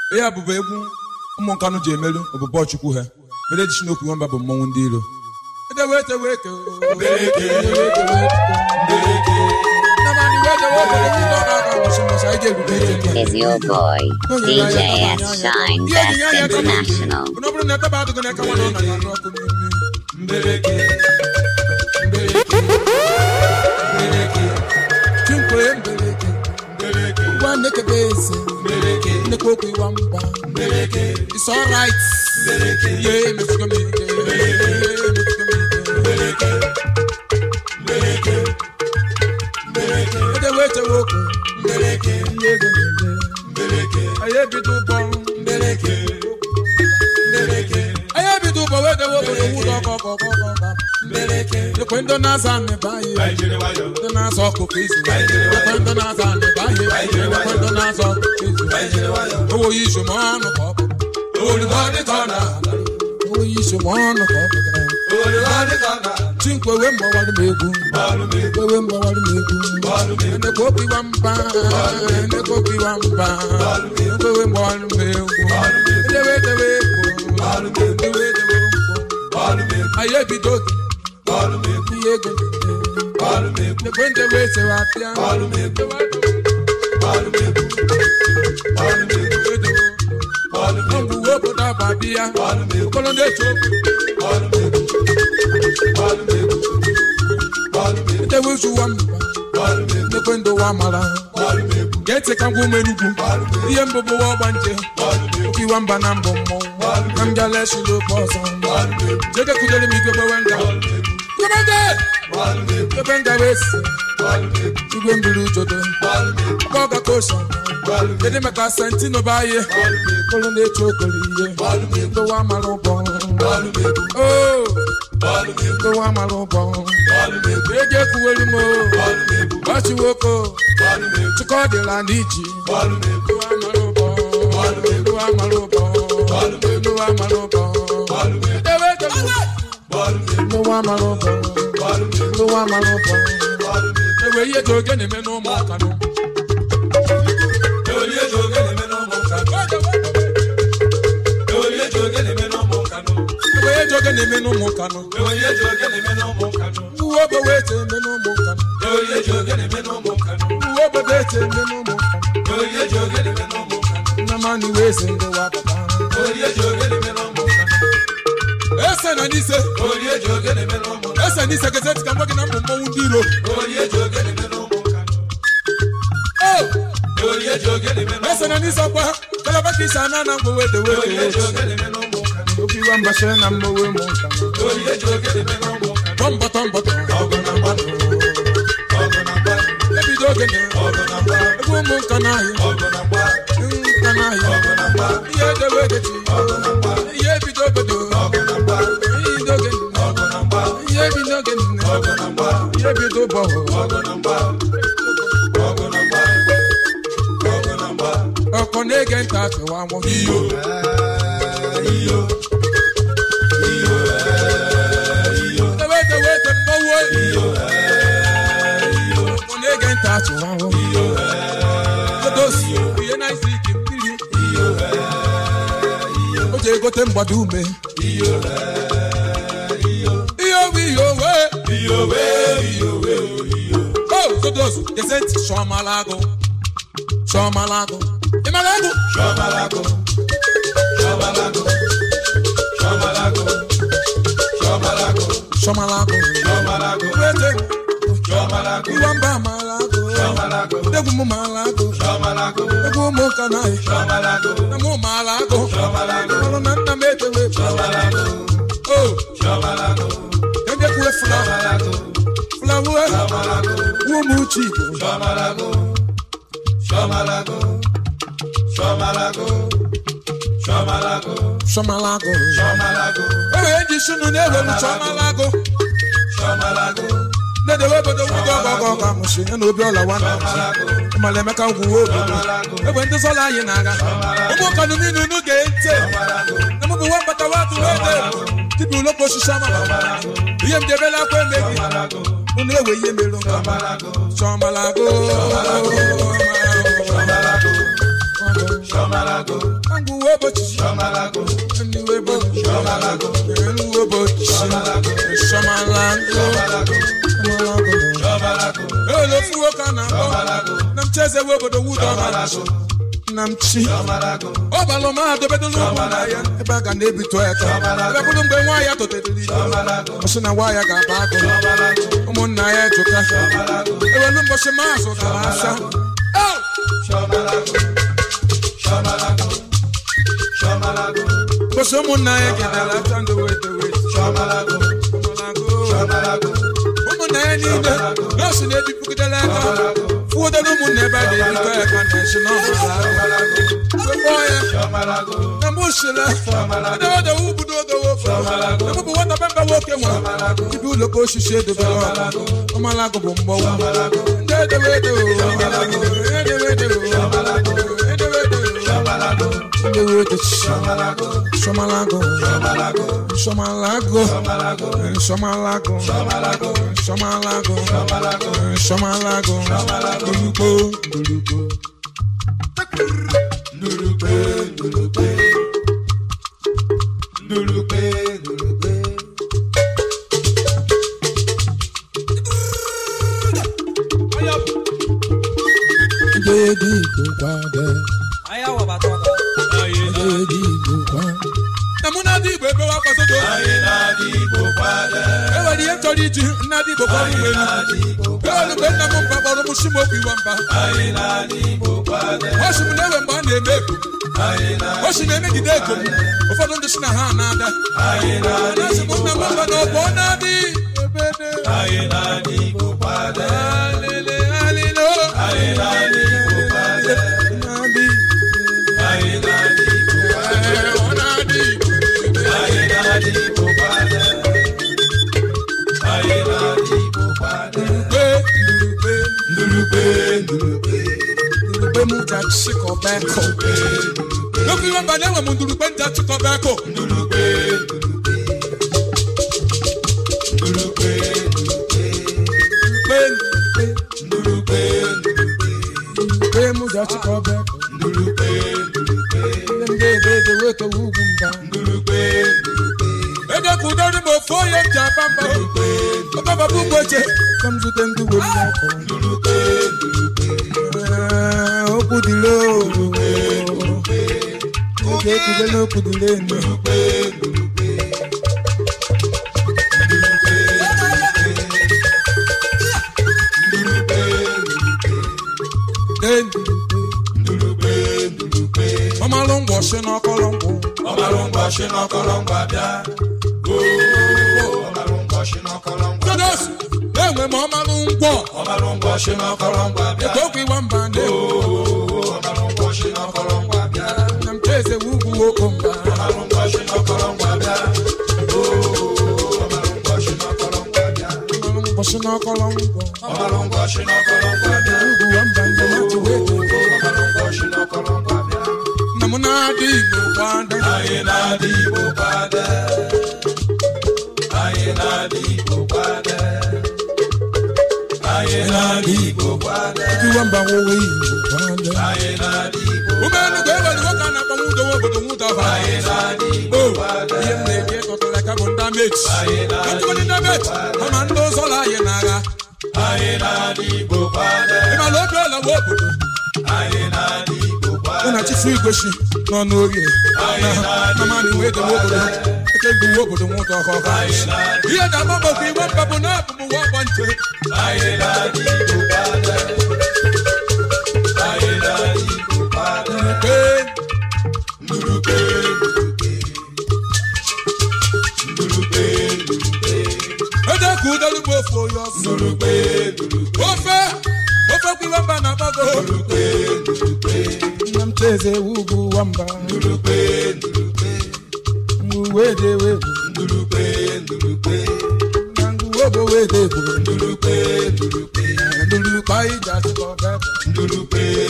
ihe a bụbụ egwu ụmụ nkanụ ji emelu ọbụbọ chukwu ha mere ejichi n'okwu nwamba bụ mmọnwụ ndị iro edewe etewe eke is your boy, DJ S Shine Best International. ọ bụrụ na etaba adịghị n'aka nwa na ọ na-arụ ọkụ n'ime chinkwe mbeleke ngwa nekebe eze nnekwu okwu ịwa mba it's alright ihe emefugo m ike ihe emefugo m ike edewe etewe okwu ihe ego na-eme anyị ebido ụbọ anyị ebido ụbọ wee dewe obodo nwụrụ ọkọ ọkọ ọkọ ọkọ ekwe ndị na-aza amịba anyị ndị na-azọ ọkụkọ izu ekwe ndị na-aza amịba anyị ekwe ndị na-azọ ọkụkọ izu owoyi izu ma ọnụ ka ọ bụ owoyi izu ma ọnụ ka ọ bụ chinkwe wee mgbawara m egwu wee mgbawara m egwu ndekwa obiwa mba ndekwa obiwa mba ndekwa wee mgbawara m egwu edewe edewe egwu edewe edewe egwu anyị ebido oge ihe ego ndekwe ndewe esewe apịa ọgwụwe obodo ababịa okolo na-eche okwu edewe zuwa mba ndekwe ndowa mara ga-ete ka ngwa ume n'ugwu ihe mbụbụ wa ọgba nje okiwa mba na mbụ mmọnwụ na m bịala esila oke ọzọ jede kudere m igwe gbewe nga ebe nga wee si igwe mbiri ujodo ebe ọ gaka osa kedu maka sentino bụ ihe kolo na-eche okoro ihe ndowa mara ụbọ o ndowa mara ụbọ ego ekwuwere m gbachi nwoke chịkọ dịla n'iji ndowa mara ụbọ ndowa mara ụbọ ndowa mara ụbọ edewe edewe ndowa mara ụbọ ndowa mara ụbọ ewe ihe dị oge na-eme n'ụmụ ọkanụ ewe ihe dị oge na-eme n'ụmụ ọkanụ uwe obodo ete eme n'ụmụ ọkanụ uwe obodo ete eme n'ụmụ ọkanụ nnamani wee eze ndowa papa ese na n'ise ese n'ise gete ntị ka m gwa gị na mbụ mmọnwụ ndị iro o ese na n'ise ọkwa kalaba ka isi ana na mgbe wee dewe oke iwa mbashe na mmowe mụ nka tọmbọ tọmbọ ebido oge na ebe ụmụ nka n'ahịa nka n'ahịa ihe edewe edechi ihe ebido obodo ihe ebido oge ihe ebido oge ihe ebido ụbọchị ọkọ na-ege ntị achịwa nwụ iyo ewe edewe ete mmọnwụ ọkọ na-ege ntị achịwa nwụ odosi ihe na-esi ike mmiri o ji egote mgbado ume ihe owe ihe owe o todos gese ntị chọmala agụ chọmala agụ ịmara agụ chọmala agụ wete iwa mba amala agụ egwu m mala agụ egwu ụmụ ụka naghị na mụ mala agụ ọrụ na nna m etewe o ejekwuwe flawa flawa ụmụ uche igbo chọmalago ewe eji sunu na-ewelu chọmalago na-edewe obodo nwụdo ọgọgọ ọgọ amụsị ya na obi ọla nwanne ịmala emeka ngwuwe obodo egbe ndị sọla anyị na-aga ụmụ kanụ niile unu ga-ete na mụ bụ nwa mbata watụ wede tibi ụlọkọ osisi ama ihe m debela akwa emeghị unu ewe ihe mere chọmalago Angu ụbọchị ndị ụbọchị elu ụbọchị shọmalago elo fuwo ka na akpọ na m cheze we obodo wudo na m chi ọ balụ ma adobedolu ụmụ na ya ebe a ga na-ebito ya ka ebe bụrụ mgbe nwa ya totetiri ọsị na nwa ya ga-aba agụ ụmụnna ya ejuka ewelu mbọchị ma zụtara asa Oh! mbọchị ụmụnna ya gedara ata ndị wedewe ụmụnna ya niile nọọsụ na-ebipụgidere aka fụodere ụmụnna ebe a ga-ebikọ ya ka na-esi n'ọbụla kpọọ ya na mgbe usile edewede ubudo odowo ebubu nwata bemba nwoke nwa ibi ụlọ ka osisi edobere ọkụ ọmalagụ bụ mgbọnwụ ndị edewede edewede edewede edewede shomalago shomalago shomalago shomalago shomalago ndurugbo ndurugbo ndị dị igbo kwade ndị igbo kwade na mụ na-adị igbo ebe wa kwasodo enwere ihe chọrọ iji nnadị igbo kpọrọ uwe elu mgbe nna m mba kpọrọ m shimoku iwa mba oshi m na-ewe mgbe a na-eme ego oshi na-emegide ego m ụfọdụ ndị si na ha na-ada na-asị m nna m mba na ọbụ ọ na-adị ebede alele alele o na-adị Ee, ọ na-adị ebede ndurugbe ndurugbe m ji achịkọba eko n'okwu ihe mba na-enwe m ndurugbe ndị achịkọba eko ndurugbe ndurugbe m ji achịkọba eko ndị ndị ebe ebe wekewa ugwu mba ede ka udori m ofu onye m ji aba mba ọbababa ugboche ka m zute ndị uwe m n'ọkụ Ee, okwu dịle oge ekwude n'okwu dịle enu ọmalụ ngwọ si n'ọkọlọ nkwụ todos enwe m ọmalụ ngwọ eke okwu iwa mba na na m cheze ugwu oko mba ọmalụ ngwọ si n'ọkọlọ nkwụ ugwu wa mba ndị mmadụ wee na m na-adị igbo kwada iwa mba nwowe igbo kwada ụgbọelu ga-ewere nwoke a na-akpọ nwudo nwa obodo nwudo ọba o ihe m na-eji ekọtara ka bụ ndị amechi ndị ndị amechi kama ndị ụzọla anyị n'agha ịmala obi ọla nwa obodo mụ na chifu igosi nọ n'orie na mmadụ wee dowe obodo eke gbu nwa obodo nwụta ọkọkọ ihe ga-agba maka iwe mba bụ na abụ m nwa ọgba nche Ee, ede ka udolu bụ ofe onye ọsọ ofe ofe kwa iwe mba na-agbago nna m cheze ewu ugwu nwamba ngwu wee de wee gwu na ngwu obo wee de gwu ndulu kpa ije asịkọ bebe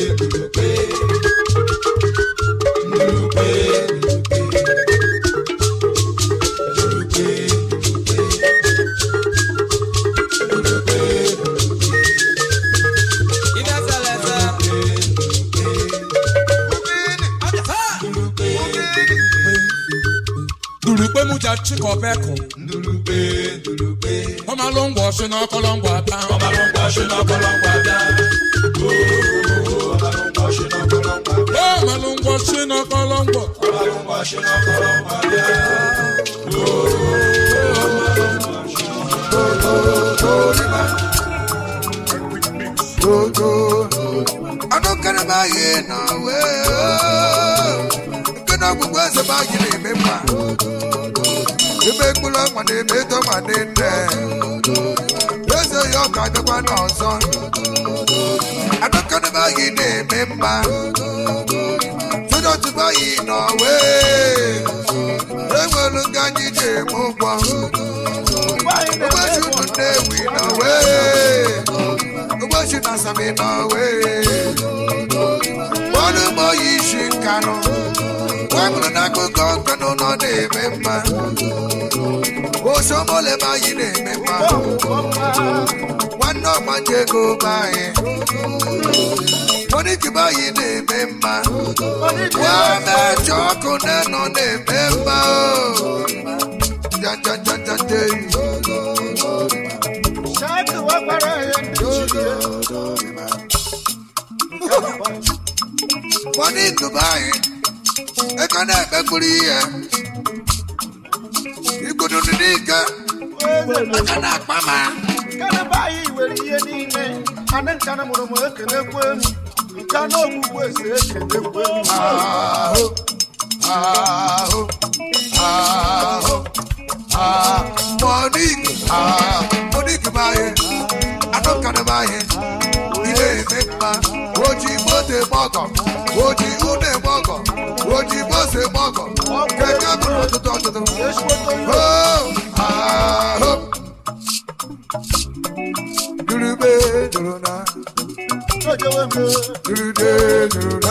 chikọbekụ ndurube ndurube ọmalụ ngwa ọchị n'ọkọlọ ngwa ata ọmalụ ngwa ọchị n'ọkọlọ ngwa bịa Oo, ọmalụ ngwa ọchị n'ọkọlọ ngwa bịa ọmalụ ngwa ọchị n'ọkọlọ ngwa ọmalụ ngwa ọchị n'ọkọlọ ngwa bịa anụkere m anyị na nke na ọgwụgwọ eze m anyị na-eme mma ebe ekpuru ọnwa na-eme edo ma dị nne eze ya ọ ga-abịakwa n'ọzọ anụkere m anyị na-eme mma tụdọtụba anyị n'ọwe enwere nga anyị ji eme ụgwọ ụbọchị unu nnewi n'ọwe ụbọchị na asami n'ọwe ọnụ ụgbọ yi isi nkanụ nwamụrụ n'akụkọ nkanụ nọ na-eme mma osomole m anyị na-eme mma nwanne ọgbanje ego be anyị onitibe anyị na-eme mma nwa mejọ ọkụ na-enọ na-eme mma o jajajajajeyi Money Dubai, ego na-ekpekwuru ihe. Igudu n'ike, aka na-akpa ma. Kanaba anyị nwere ihe niile ana nkana mụrụ m ekelekwe m nka na ogbugbu eze ekelekwe m Ahụ, ahụ, ahụ, ahụ. Monique, ah, Monique bụ anyị, anụ kanụ bụ anyị. Ị na-eme mma, oji moto eme ọgọ, oji ụlọ eme ọgọ, oji bọs eme ọgọ. Keke bụrụ ọtụtụ ọtụtụ. ezigbote ihe Oh, ahụ. Durube, duruna. ojewe m Durude, duruna.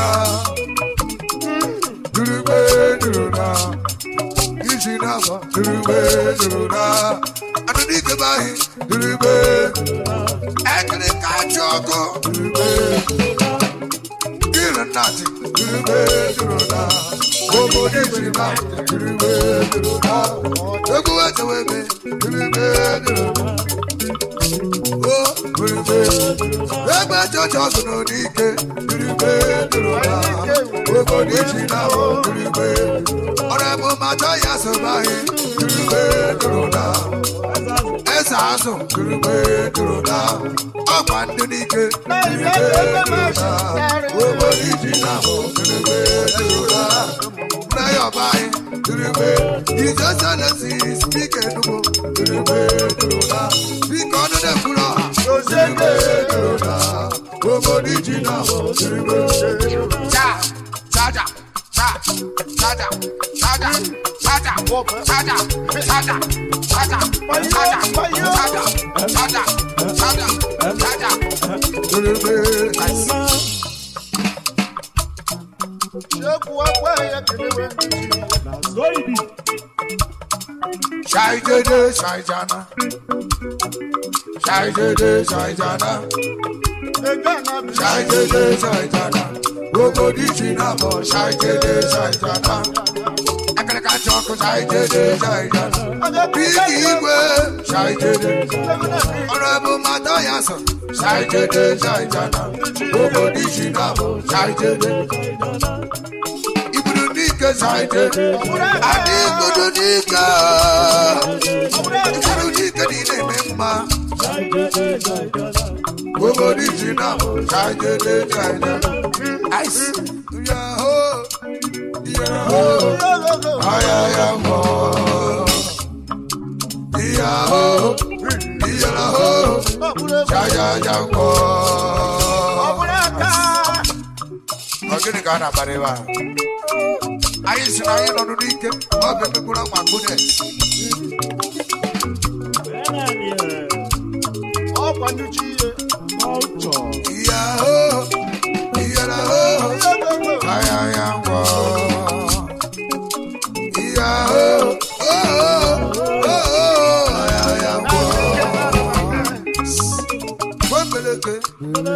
Durube, duruna. Iji n'afọ. Durube, duruna. Anụnike bụ ahị. Durube. Ekele ka achị ọkụ. Durube. Kiri nnati. Durube, duruna. Obodo iji n'afọ. Durube, duruna. Egwu echewebe. Durube, duruna. Oh, durube. Egbe chọọchị ọgụ n'ike. Durube, duruna. Obodo iji n'afọ. Durube. Ọrụ ebe mmadụ ya sobe anyị. Durube, duruna. Eze azụ. Durube, duruna. Ọkwa ndị n'ike. Durube, duruna. Obodo iji n'afọ. Durube, duruna. Nayobai, Durube, Jesus Alexis, speak Enugu, Durube, Duruna, speak on the Fura, Durube, Duruna, Obodijina, Durube, Cha, Chaja, Cha, Chaja, Chaja, Chaja, Chaja, Chaja, Chaja, Chaja, Chaja, Chaja, Chaja, Chaja, Durube, nice. ekwu akwa ya kelewe ndị Shai Dede, Shai Jana, Shai Dede, Shai Jana. ego a na-abịa Shai Dede, Shai Jana. Obodiji na bo Shai Dede, Shai Jana. Akara ka chọkụ Shai Dede, Shai Jana. Bigi igwe Shai Dede. Ọrụ ebe mmadụ ya so Shai Dede, Shai Jana. Obodiji na bo Shai Dede. Iburu n'ike Shai Dede. Adị igodo n'ike. Iburu n'ike niile eme mma. Obodiji na bo Shai Dede, Shai Jana. Ice. Yahoo. Yahoo. Ayayamo. Yahoo. Yahoo. Jajajango. Ọ gịnị ka a na-akparị ebe a? Anyị si na anyị nọ n'ike, ọ bụ emegburu ma gbune. ọkwa ndị chi ihe Yahoo. Yahoo. Ayayango. Yahoo. Oh, oh, oh, ayayango. Wembeleke.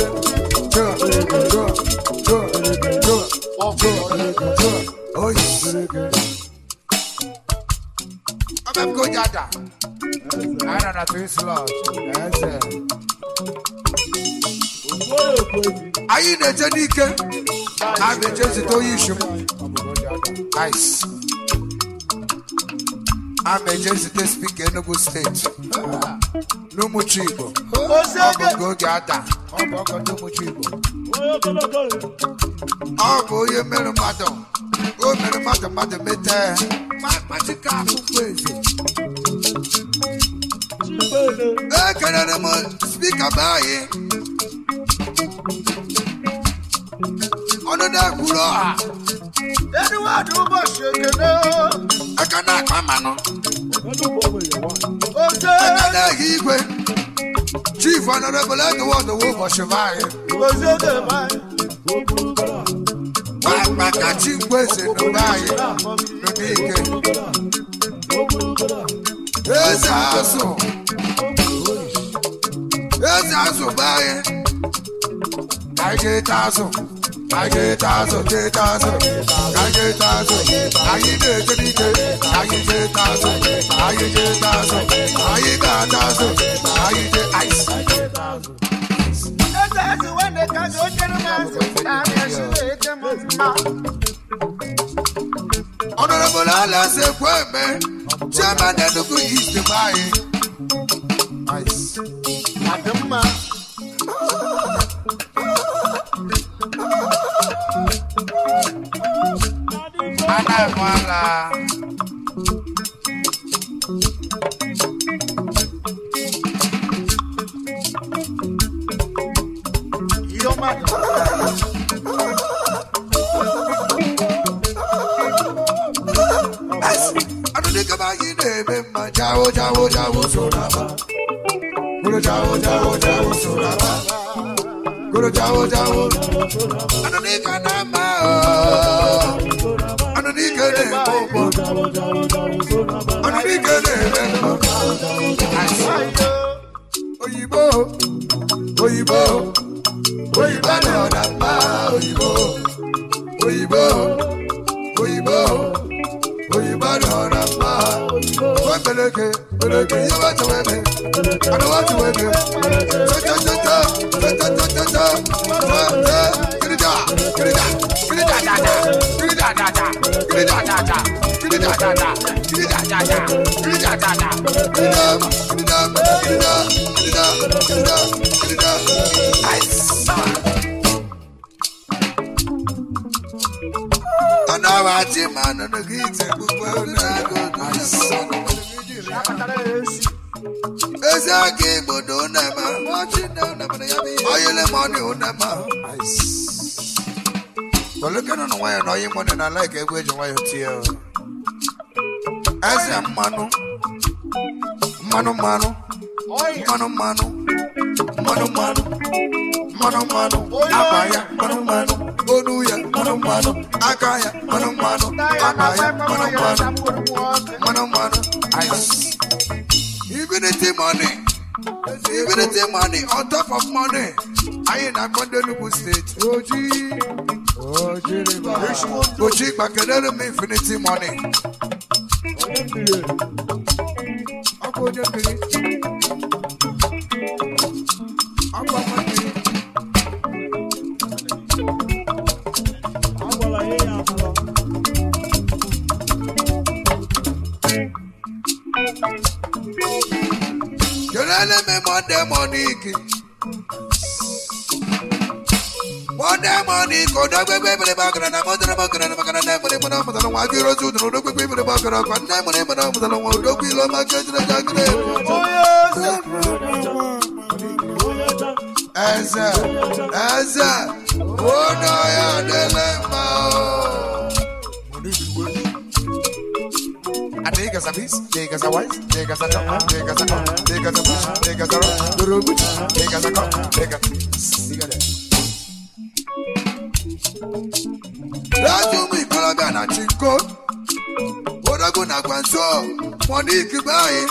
Oh, yes. Abem go jada. Ana na twin slot. Eze. Anyị na-eje n'ike. A na-eje zite onye isi m. Nice. A na-eje zite spika Enugu steeti. N'ụmụchi Igbo. Ọ bụ nke oge ada. Ọ bụ ọgọ ndị ụmụchi Igbo. Ọ bụ onye mere mmadụ. O mere mmadụ mmadụ mete. Ma akpachika akwụkwọ eze. Ekelere m spika be anyị. Ọnụ na-ekwuru ọha. Edward ụbọchị ekene Aka na-akpa mmanụ. oze Aka na-ehi igwe. Chief Honorable Edward Owo ụbọchị be anyị. oze debe anyị Nwa akpakachi mgbeze n'obe anyị. Nọ n'ike. Eze azụ. Eze azụ be anyị. Anyị ga-ete azụ. Anyị ga-ete azụ, ga-ete azụ. Anyị ga-ete azụ. Anyị na-eje n'ike. Anyị ga-ete azụ. Anyị ga-ete azụ. Anyị ga-ata azụ. Anyị ga ice. eze ezi nwanne ka gị ojere m azụ anyị esi ete m mma Honorable Alas Ekweme, Chairman Enugu East be anyị. Nice. adị mma Ana Mwala. jawo jawo jawo soraba. Guru jawo jawo jawo soraba. Guru jawo jawo. Ananika nama o. Ananika ne popo. Ananika ne rembo. Oyibo. Oyibo. Oyibo ne ọ̀dàpá. Oyibo. Oyibo. Oyibo. Oyibo ne ọ̀dàpá. Wọ́n peleke peleke yóò bá tẹ̀wé mi. Àná wọ́n tẹ̀wé mi. Tọ́tọ́tọ́tọ́ tọ́tọ́tọ́tọ́ tọ́tọ́ kìrìjà kìrìjà kìrìjà dàda kìrìjà dàda kìrìjà dàda kìrìjà dàda kìrìjà dàda kìrìjà dàda kìrìjà kìrìjà kìrìjà kìrìjà kìrìjà kìrìjà àìsàn. Ọ̀nà wa ti máa nínú kí ìtẹ̀ gbogbo ọ̀nà àgọ́dọ̀ àìsàn. Eze aka igbodo unema. Oyele mọni unema. Tolukenu na nwayọ na oyi mọni na laik egwu eji nwayọ tie o. Eze mmanụ. Mmanụ mmanụ. Mmanụ mmanụ. Mmanụ mmanụ. Mmanụ mmanụ. Akwa ya mmanụ mmanụ. Onu ya mmanụ mmanụ. Aka ya mmanụ mmanụ. Akpa ya mmanụ mmanụ. Mmanụ mmanụ. Ice. Infinity money. Infinity money on top of money. Anyị na-akpọ ndị Enugu steeti. Oji. Oji riba. Oji gbakelere m infinity money. Ọkwa onye mmiri. Ọkwa nwa mmiri. Kelele m Monday Monique. Monday Monique, odogwegwe ebere bakara na mọdara bakara na makara na emere mara mụtara nwa gị rozi udoro odogwegwe ebere bakara kwa nne emere mara mụtara nwa odogwu ilo maka ejire jagire. Eze, eze, ono ya dele mma o. Niggas a beast, niggas a wise, niggas a come, niggas a come, niggas a push, niggas a run, the road, niggas a come, niggas. Nigga Lájú mú ìkọlọ́bẹ̀ náà ti kó. Odágún náà gbà ń sọ, wọ́n ní ìkí báyìí.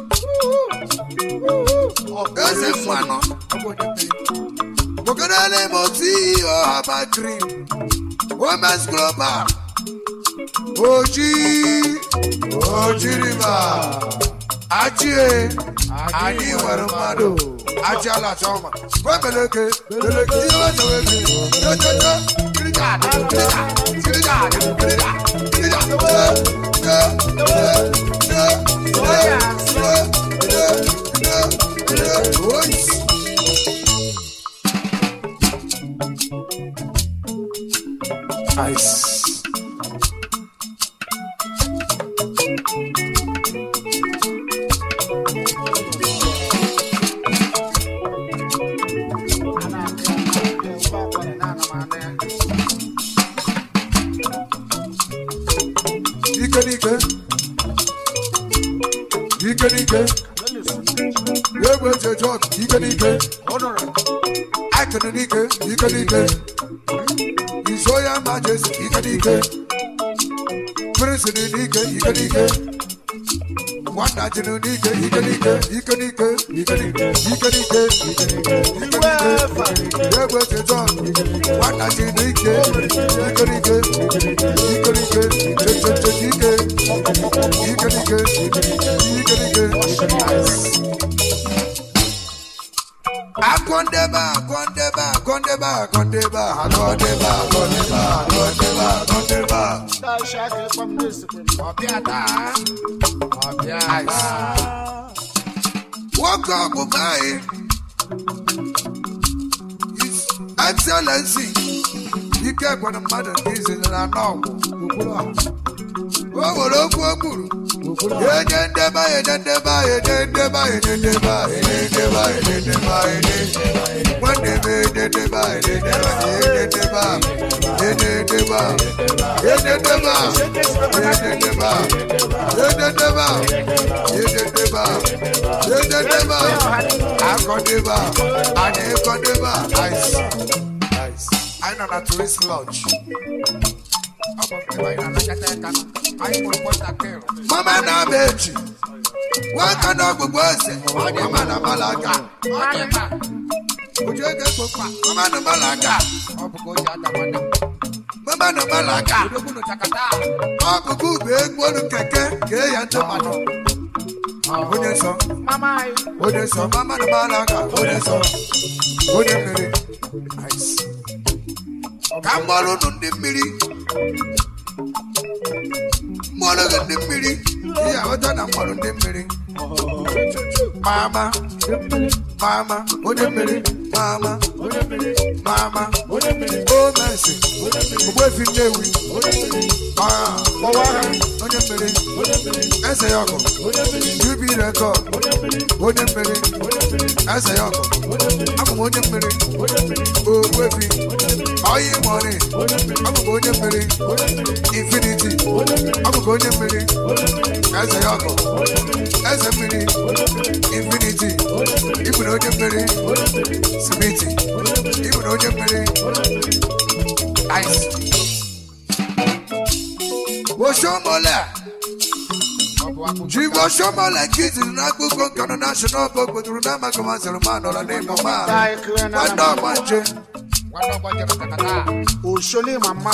Ẹsẹ̀ fún àná. Mọ̀kànlá lè mọ̀ sí ọ̀hàbà dream. Women's global. Oji. Oji riba. Achie. Anyị nwere mmadụ. Achị ala chọma. Kwe beleke. Beleke. Ihe weta weke. Jojojo. Kirija. Kirija. Kirija. Kirija. Kirija. Eh, eh, eh, eh, eh, eh, eh, eh. Ois. Ice. Ike n'ike. Ike n'ike. Egbe eji eje ọgụ. Ike n'ike. Akụnụ n'ike. Ike n'ike. Iso ya majesi. Ike n'ike. Prince dị n'ike. Ike n'ike. Nwata ji n'ike. Ike n'ike. Ike n'ike. Ike n'ike. Ike n'ike. Ike n'ike. Ike n'ike. Egbe eji eje ọgụ. Nwata ji n'ike. Ike n'ike. Ike n'ike. Che che che ike. Ike n'ike. Ike n'ike. Akondeba, akondeba, akondeba, akondeba, akondeba, akondeba, akondeba, akondeba. Ọbịa taa, ọbịa taa. Nwoke ọbụba anyị, His Excellency, ike gwara mmadụ nke izizi na n'ọgwụ okpuru ọha. O nwere okwu o kwuru, Enye ndeba, enye ndeba, enye ndeba, enye ndeba, enye ndeba, enye ndeba, enye. Mwandebe, enye ndeba, enye ndeba, enye ndeba, enye ndeba, enye ndeba, enye ndeba, enye ndeba, enye ndeba, enye ndeba. Akọdeba, anyị ekọdeba. Ice, ice. Anyị nọ na tourist lodge. Ọ bụ nke anyị na-anakọta aka. Anyị mụrụ nwatakịrị. Mama na-ama echi. Nwaka na ọgbụgbọ eze. Mama na malaga. Ojú ege kpokpa. Mama na malaga. Mama na malaga. Ọkụkụ bụ egwu olu keke kee ya ndị mmadụ. Onye nsọ. Onye nsọ. Mama na malaga. Onye nsọ. Onye mmiri. Nice. Ka mgbọrọ unu ndị mmiri. Mgbọrọ gị ndị mmiri. Ihe aghọta na mgbọrọ ndị mmiri. Mama. Mama. Onye mmiri. Mama. Mama. O mercy. Ogbuefi Nnewi. Ah. Onye mmiri. Eze ya ọgụ. UB record. Onye mmiri. Eze ya ọgụ. Abụ m onye mmiri. Ogbuefi. Oyi money. Abụ m onye mmiri. Infinity. Abụ m onye mmiri. Eze ya ọgụ. Eze mmiri. Infinity. Ịbụ na onye mmiri. Simiti. Ịbụ na onye mmiri. Ice. Woshomole. Ji woshomole kiziri n'akụkọ nkano national park kweturu na amaghị masịrị ma nọrọ n'ịmụ ma. Nwanne ọgba nje. Oshole mama.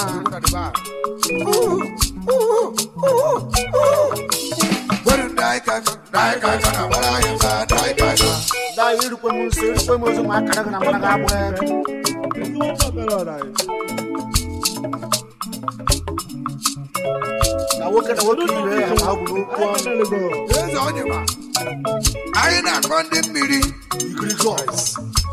Weru ndị anyị ka ndị anyị ka ka na gbara anyị mba ndị anyị ka ka. Da irukwe m nso irukwe m ozu ma akara gị na mara gị abụ ego. Na nwoke na nwoke ibe ya ma agwụ n'okwu ọnụ. Eze onye ma. Anyị na-akọ ndị mmiri. Igirigos.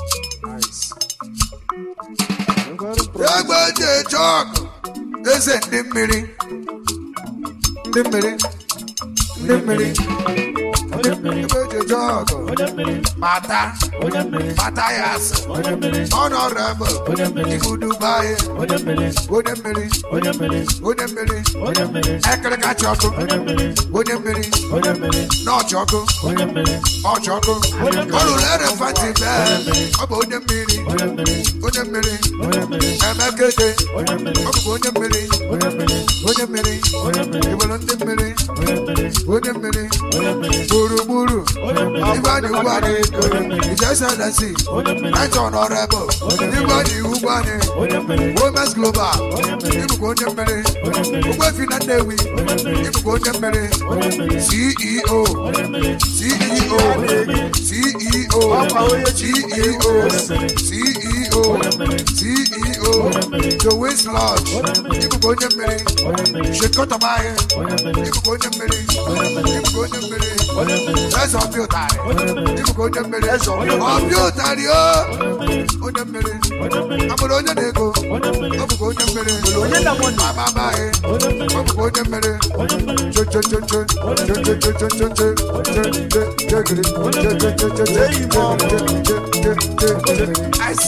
Egbe eji eje ọgụ. Eze ndị mmiri. Ndị mmiri. Ndị mmiri. Egbe eji eje ọgụ. Mata. Mata ya asị. Honorable. Ibu Dubai. Onye mmiri. Onye mmiri. Ekere kacha ọkụ. Onye mmiri. N'ọchị ọkụ. Ọchị ọkụ. Ọ lụrụ elefantị bee. Ọ bụ onye mmiri. Onye mmiri. Emekete. Ọ bụ onye mmiri. Onye mmiri. Iwere ndị mmiri. Onye mmiri. Gburugburu. Igwe anyị ugbu anyị. Ijeselesi. Naịjọn ọrịbụ. Igwe anyị ugbu anyị. Women's Global. Ịbụkwa onye mmiri. Ogbuefi na Nnewi. Ịbụkwa onye mmiri. CEO. CEO. CEO. CEO. CEO. CEO. The West Lodge. Ịbụkwa onye mmiri. Shekọtamaghị. Ịbụkwa onye mmiri. Ịbụkwa onye mmiri. Eze ọbịa ụtarị. Ịbụkwa onye mmiri. Ọbịa ụtarị o. Onye mmiri. Amụrụ onye na-ego. Ọ bụkwa onye mmiri. Onye na mọnụ. Amamaghị. Ọ bụkwa onye mmiri. Cho cho cho cho. Cho cho cho cho cho cho. Cho cho cho gịrị. Cho cho cho cho cho. Eyi m ọkụ. Cho cho cho cho cho. Ice.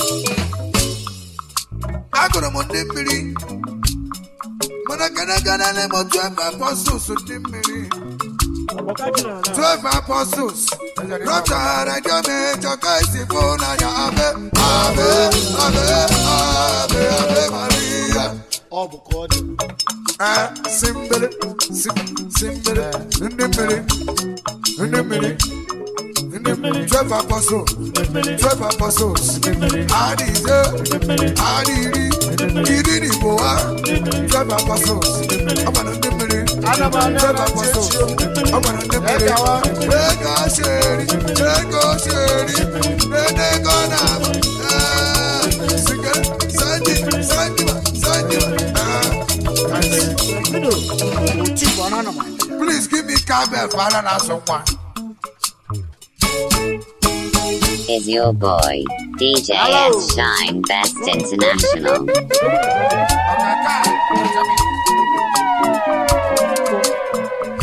Agụrụ m ndị mmiri. Mana gana gana na m twelve apostles ndị mmiri. Twelve apostles. Rọchara jọme chọka isi fụ n'anya abe. Abe, abe, abe, abe Maria. Ọ bụ ka ọ dị. Ah, simbele, sim, simbele, ndị mmiri, ndị mmiri, ndị mmiri. Twelve apostles, twelve apostles. Adị ise, adị iri, iri na igbo ha. Twelve apostles, ọ gbara ndị mmiri. Ana m ana Twelve na apostles, ntị ọ gbara ndị mmiri. Egawa. Ego sheri, ego sheri, ego na-abụ. Ah, sige, sanji, sanji, sanji. Ah, Oti bụ ọnụ anọ ma. Please give me cowbell for Alan Asokwa. Is your boy, DJ Hello. S Shine Best International.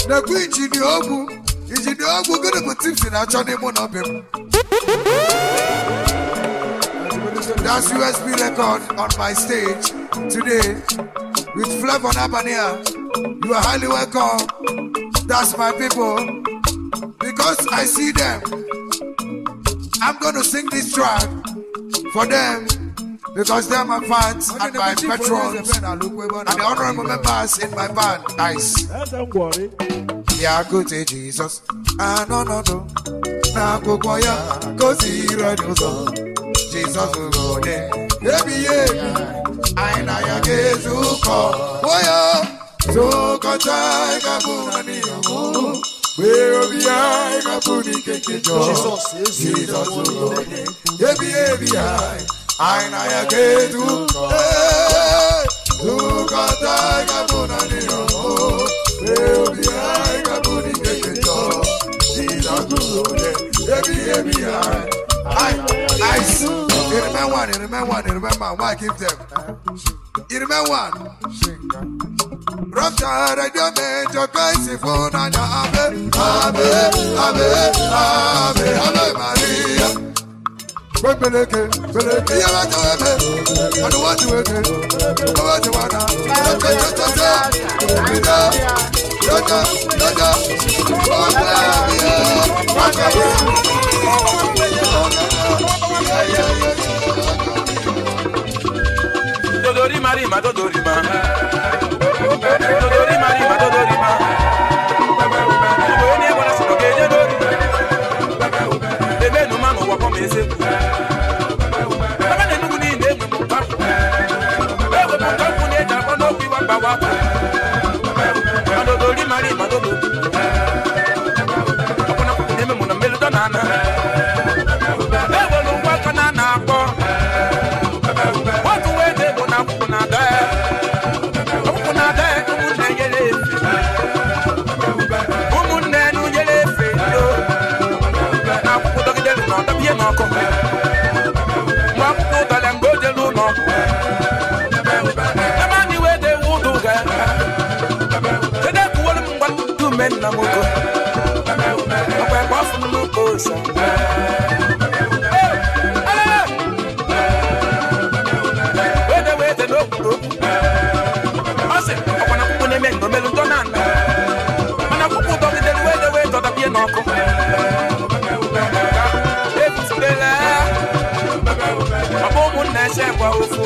na-ekwu ijidi ogwu ijidi ogwu gịnị bụ tips na-achọ n'ime ụlọ be m That's USB record on my stage today with Flavor Nabania. You are highly welcome. That's my people. Because I see them, I'm going to sing this track for them because they're my fans and my patrons and the honorable members in my band. Nice. Ya gote Jesus. Ah, no, no, no. Na akwụkwọ ya gosiri anyị ụzọ. Jizọs gode. Ebi ya ebi. Anyị na ya ga-ezukọ. Oyo. Zukọta anyị ga-abụ na n'ihi ọmụmụ. Wee obi anyị ga-abụ n'ike nke Jọọ. Jizọs gode. Ebi ya ebi anyị. Anyị na ya ga-ezukọ. Ee, Zukọta anyị ga-abụ na n'ihi ọmụmụ. Wee obi anyị ga-abụ n'ike nke Jọọ. Jizọs gode. Ebi ya ebi anyị. I, I, you remember one, you remember one, you remember one. Why give them? You remember one? Rọ́pútà rẹ̀díò méjọ kẹ́sì fún nàjà abẹ́, abẹ́, abẹ́, abẹ́, abẹ́ Màríyá. Gbẹ́gbẹ́lẹ́kẹ́, gbẹ́lẹ́kẹ́, iye bá tẹ̀wé mẹ́, àdúgbò ti wé ké, owó ti wà náà, tètè tètè tè, ìdá, dọ́jà, dọ́jà, owó ti wà náà, wọ́n kẹ́ Dodori marima, dodori ma. Dodori marima, dodori ma. Igbo onye gwara sị na ọ ga-eje n'ori. Ebe nu ma n'ụwa kpọm eze. Ebe na Enugu niile enwe m mkpapụ. Enwe m mkpapụ na-eji akpọ n'okwu iwa gbawa. Ma dodori marima, dodori. Ọkwụna kwụkwụ na-eme mụ na mmelụdọ na ana. Enwere ụgwọ aka na ana akpọ. Otu wee dị bụ na akwụkwọ na-ada ya. Akwụkwọ na-ada ya ụmụnne nyere efe. Ụmụnne nu nyere efe ndo. Na akwụkwọ dọgidere na ọdọbịa n'ọkụ. Mgbe akwụkwọ ụdara mgbe o jere ụlọ ọgwụ. Ebe anyị wee dị ewu ụdụ ga. Kedu ekwuwere m ngwa tutu mee nna m ogo. Ọkwa ekwe afọ m n'ụka ose. Hey! Hey! wede wede n'okwuru okwu ọ sị ọkwa na akwụkwọ na-eme nnomelu ntọ na nna mana akwụkwọ dọgidere wede wee dọdabie n'ọkụ ebututela ọ bụ ụmụnna ese gwa ofu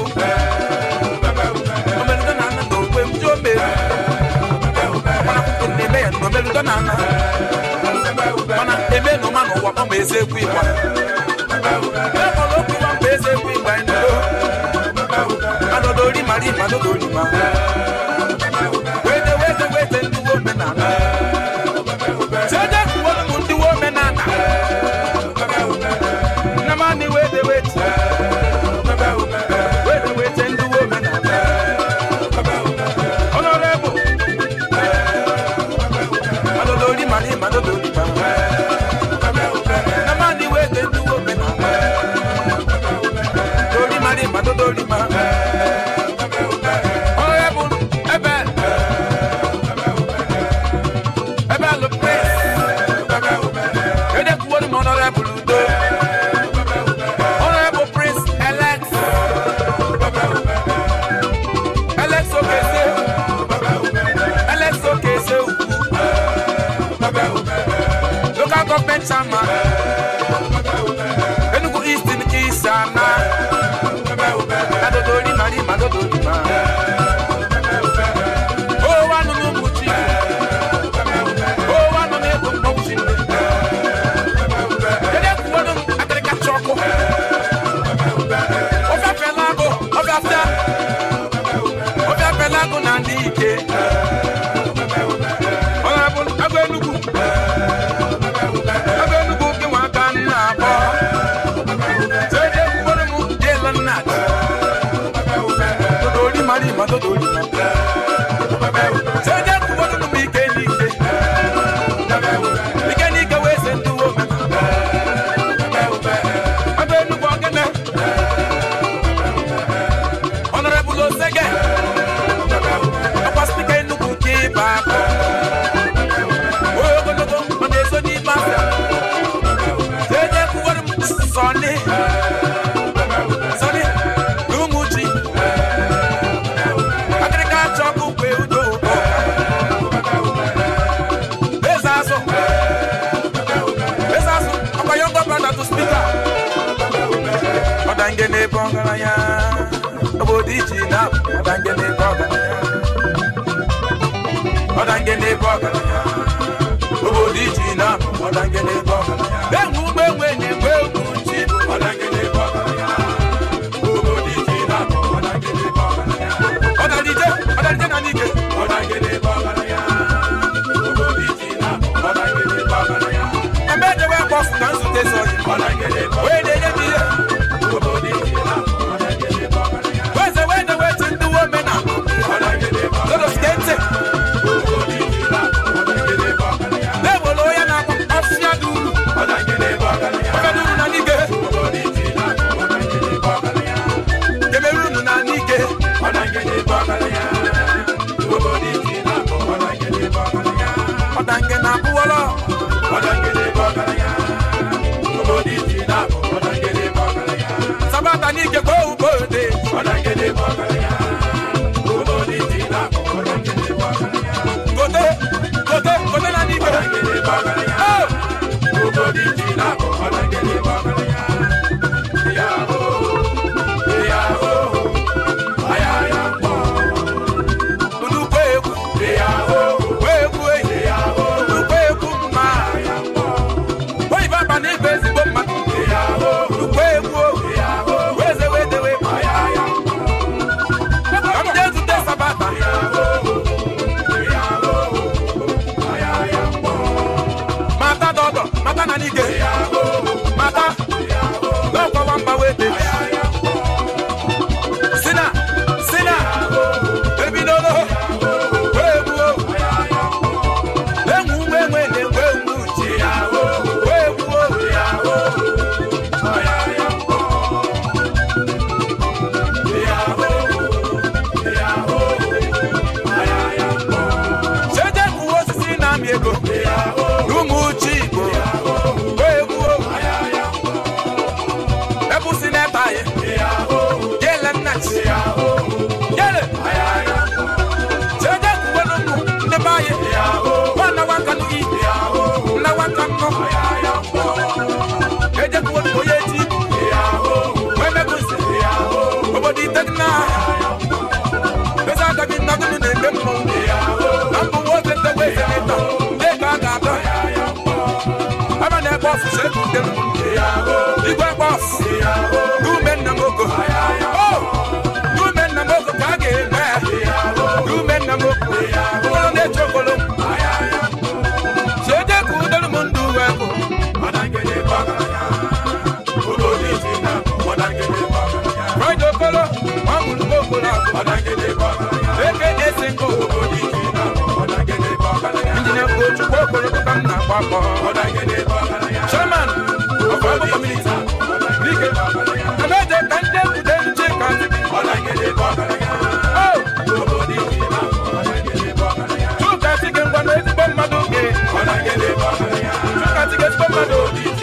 omeludo na nna na okwe m ji omeri ọkwa na akwụkwọ na-eme ya nnomeludo na nna mana eme n'ụma n'ụwa kpọma eze ekwu ịgba ekpọrọ okwu ịgba mgbe eze ekwu ịgba ndo Adodori mari madodori ma. Wete wete wete ndị wo menana. Sede kuwolo mu ndị wo menana. Namani wete wete. Wete wete ndị wo menana. Honorable. Adodori mari madodori ma. Namani wete ndị wo menana. Dori mari madodori ma. Honorable Ebel. Ebel Prince. Ede kuwori mu Honorable Udo. Honorable Prince Alex. Alex Okese. Alex Okese Ukwu. Local government chairman. Enugu East in Isana. Adodori mari madodori ma. Oh, wa nunu mbuchi. Oh, wa nunu ego mkpọwuchi nne. Ede sọni sọni n'ụmụchi akịrịka chọkụ kwe udo eze azụ eze azụ ọkwa yọngọ brada to spika ọdange n'ebe ọgaranya obodo iji na ọdange n'ebe ọgaranya ọdange n'ebe ọgaranya obodo iji na ọdange n'ebe ọgaranya enwe ụgbọ enwe na-egwe egwu ji ọdange n'ebe ọgaranya obodo iji na ọdange n'ebe ọgaranya ọdanije ọdanije na n'ike ọdange n'ebe ọgaranya obodo iji na ọdange n'ebe ọgaranya ebe ejewe kpọfụ ka nzute so ọdange n'ebe wee na-enye m ihe obodo iji na ọdange n'ebe ọgaranya weze wee na weti ndị uwe omena ọdange n'ebe ọgaranya lodoskente na-ewere onye na-akpọ afịa dị uru ọfịa dị uru na n'ike kemerunu na n'ike ọdange na abụwọlọ sabata n'ike gboo ugboode gote gote gote na n'ike Oh! Nnukwu egwu egwu ehi nnukwu egwu mma oyibo aba na ibe ezigbo mmadụ nnukwu egwu weze wedewe ka m jee zute sabata mata dọdọ mata na n'ike mata n'ọkwawa mba wede sina sina ebidogo wee gbuo enwu ụgbọ enwe na-enwe enwu ji wee gbuo cheje kwuwe osisi na-amị ego n'ụmụ uche igbo wee gbuo ebusi n'ebe anyị gele nna chi gele cheje kwuwe n'ụmụ ndị be anyị nwana nwaka nụ iyi nna nwaka nnọ eje kwuwe n'ụmụ onye ji wee meguzi obodo itegna eze agaghị nnagụnụ na-eme mmọnwụ na mbụ nwoke ndewe ezeneta ndị ka a ga-adọ aba na-ebe ọfụsụ ego ude m igwe bọs ume nna m ogo o ume nna m ogo ka a ga-eme ume nna m ogo ụlọ na-eche okolo cheje ka udelu m ndụ uwe bụ Friday okolo nwa mụrụ m okolo eke ese ngo injinia Ochukwu okolo ka m na-agba mbọ chairman of Agbo community dike emeje ka ndị ebude nche ka o chuka tige ngwa na ezigbo mmadụ gị chuka tige ezigbo mmadụ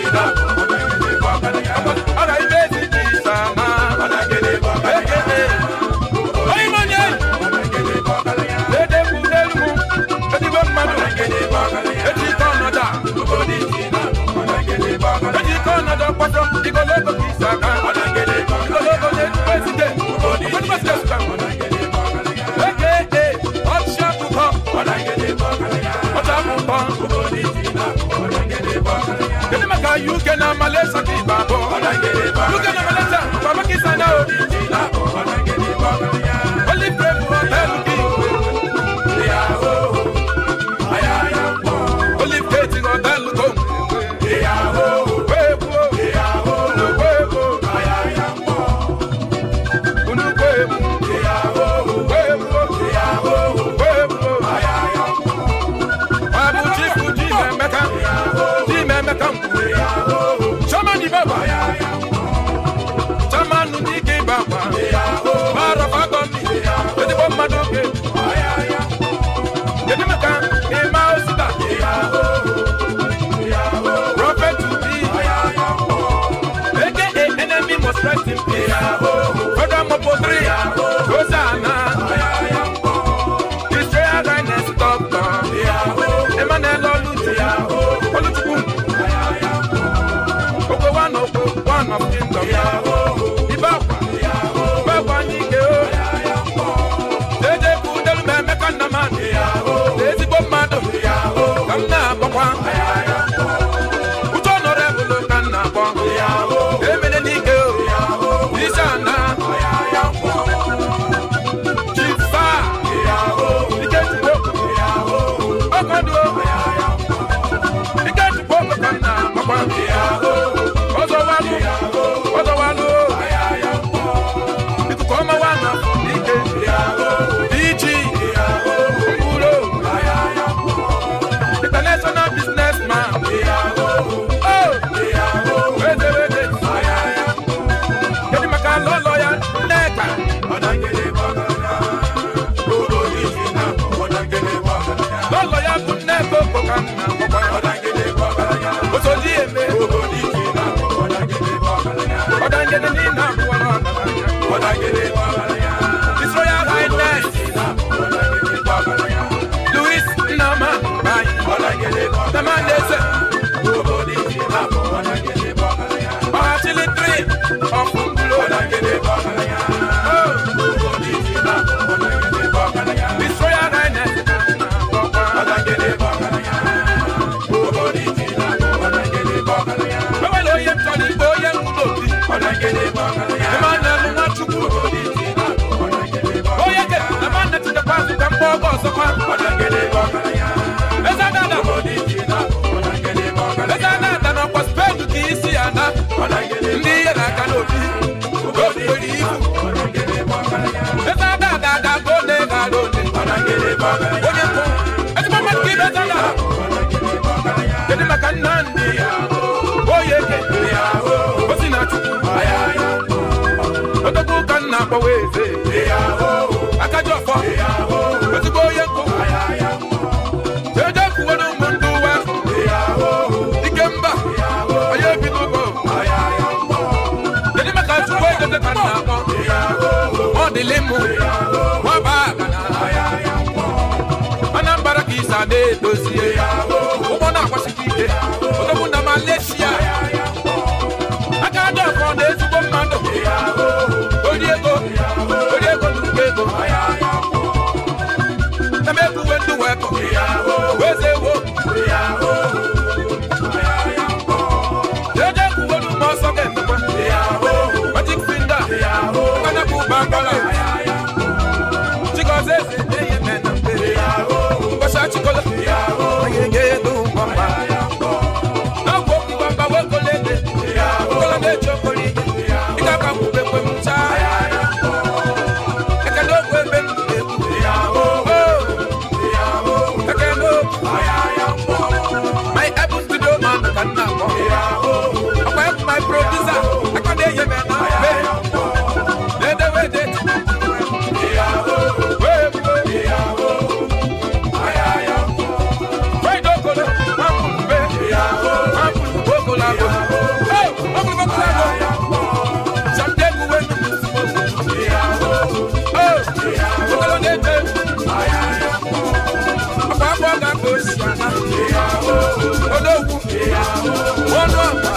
ọra ibe ezi ji sama ekele onye ime onye na-edekwu n'elu m ezigbo mmadụ eji ike ọnọdụ a eji ike ọnọdụ ọkpọtọ igologo ka isi aka igologo na-ezigbo ezide ọkpọtọ ezigbo eke ọchị akụkọ ọchị akụkọ kedu maka uk na malaysia ka igba abụọ uk na malaysia baba kisa na o olive grove hotel gị olive gate hotel go wee gbuo wee gbuo unu wee gbuo wee gbuo wee gbuo ọ bụ chifu ji emeka ji emeka Chairman Ibaba of kingdom. Ibe akwa, ibe akwa n'ike o. Jeje kudelu ma emeka nna mmadụ. Ezigbo mmadụ. Ka m na-akpọkwa. Uche honorable ka m na-akpọ. Emene n'ike o. Isi ana. Chifa. Ike chukwu. Ọkọdụ o. Ike chukwu ka m na-akpọkwa. Ọzọwalụ. Ọzọwalụ. Ikuku ọma wa na ike. Iji. Mkpụrụ. International businessman. Oh. Weze weze. Kedu maka lọlọ ya Nneka? Lọlọ ya bụ Nneka Okpoka nna ọgbara. Osodi eme. Ọdangele niile abụọ n'ọgaranya. His Royal Highness. Louis Nnama Bayi. Tamandese. Ọhachili three of Ngulu. Oh. His Royal Highness. Ewele onye ntọrọ igbe onye nwụrụ obi. Emmanuel Nwachukwu. Onye ke Emmanuel tinyekwa azụ ka mkpọ ọgọ ọzọkwa. Eze Adada. Eze Adada n'ọkwa Spain ka isi ya na. Ndị ihe na-aga n'obi. Obi nwere ibu. Eze Adada ga-aga ole ga-ala ole. Onye mbụ. Ezigbo mmadụ ka ibe Eze Adada. Kedu maka Nnamdi? Oye ke. Osi na Chukwu. Odogwu ka m na-akpọwa eze. Akaji ọfọ. Ezigbo onye nkụ. Eje kwuwere ụmụ ndị uwe. Ike mba. Onye bi n'ugbo. Kedu maka Chukwu ejeze ka m na-akpọ? Ọ dịlị mụ. Nwaba agana. Anambra ka isa na-edozie. Ụgbọ na-agbasike ike. Odogwu na Malaysia. Aka dị ọfọ na ezigbo mmadụ. Ori ego. Ori ego nnukwu ego. Eme ekwuwe ndị wee kọ. Weze wo. Eje ekwuwe n'ụmụ ọsọ ga-emekwa. Magic finger. Nkana bụ bangala. Chigozie eze na-enye mena mbere. Ngwasa chikola. Onye ga-edo mgbamba. Agwọ okwu gbamba wekolede. Kola na-eche okporo ike. Ị ga-aka mkpube kwe m chaa. Ekele okwu ebe m na-ekwu. Oh. Ekele okwu. My Apple studio man ka nna akpọ. Ọkwa ya bụ my producer. Aka na-enye m na mbe. Na-edewe ede. Wee buo. Friday okolo. Nwapụ mbe. Nwapụ okolo agụ. Oh, nwapụ okolo agụ. Samde kuwe numu smoke. Oh, okolo na-ete. Ọkwa afọ ga-akpa osi ana. Odogwu. Ọnụ ọkpa.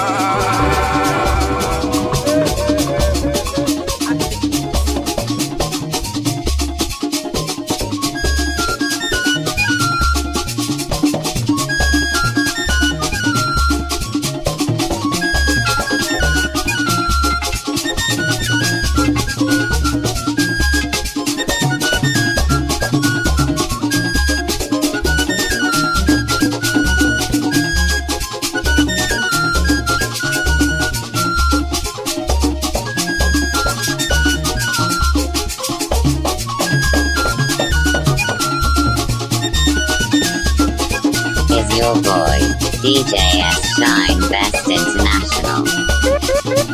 Is your boy, DJ S Shine Best International.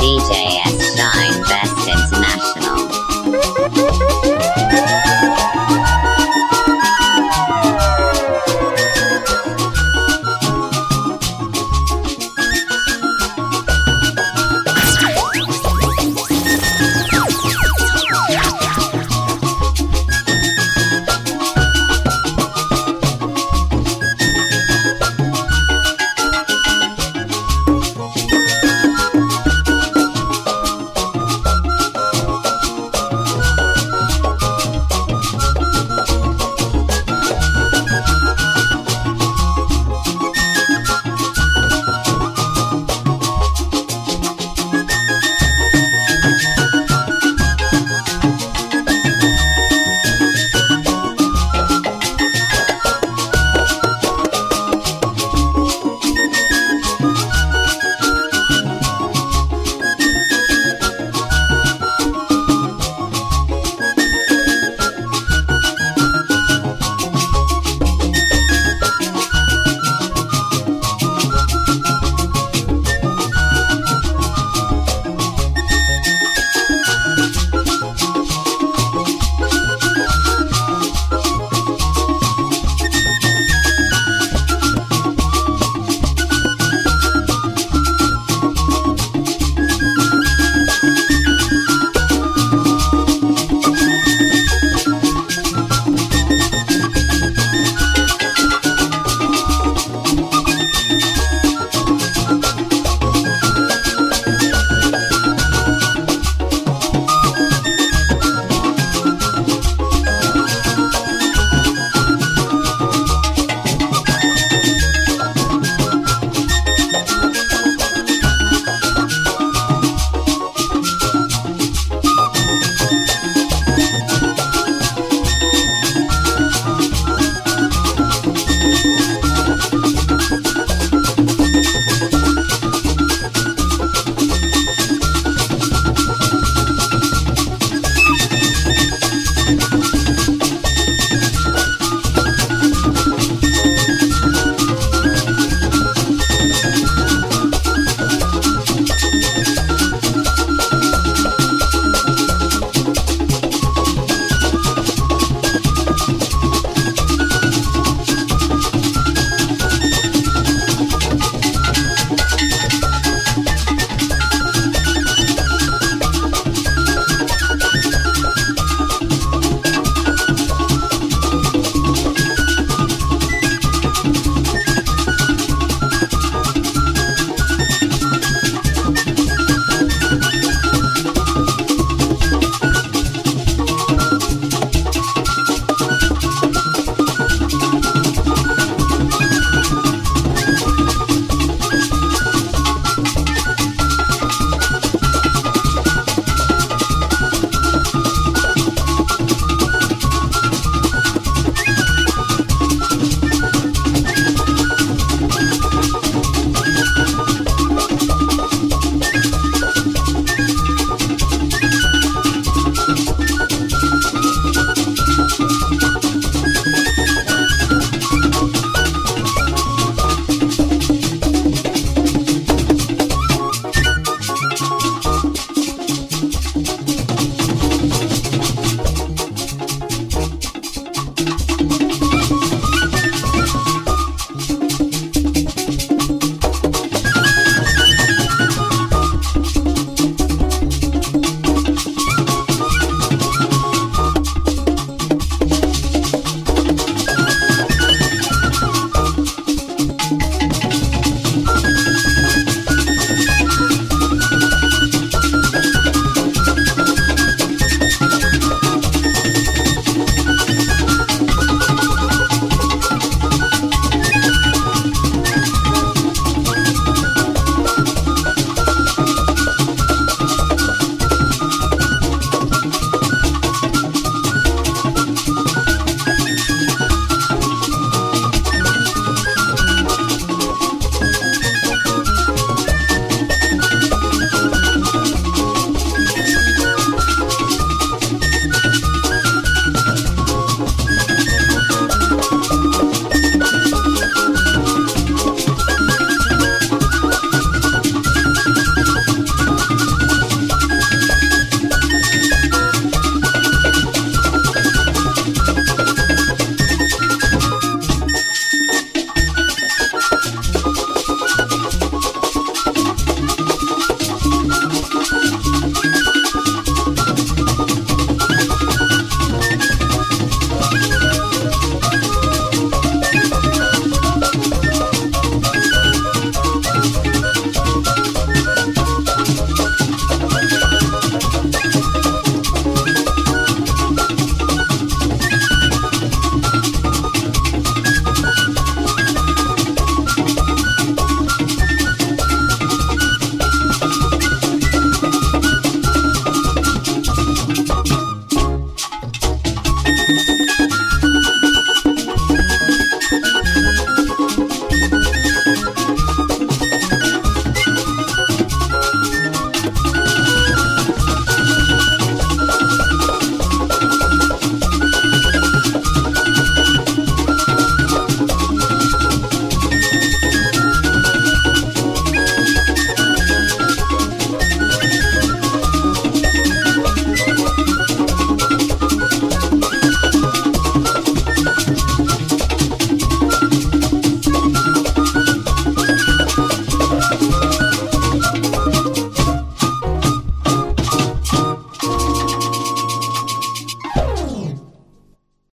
DJ S Shine Best International.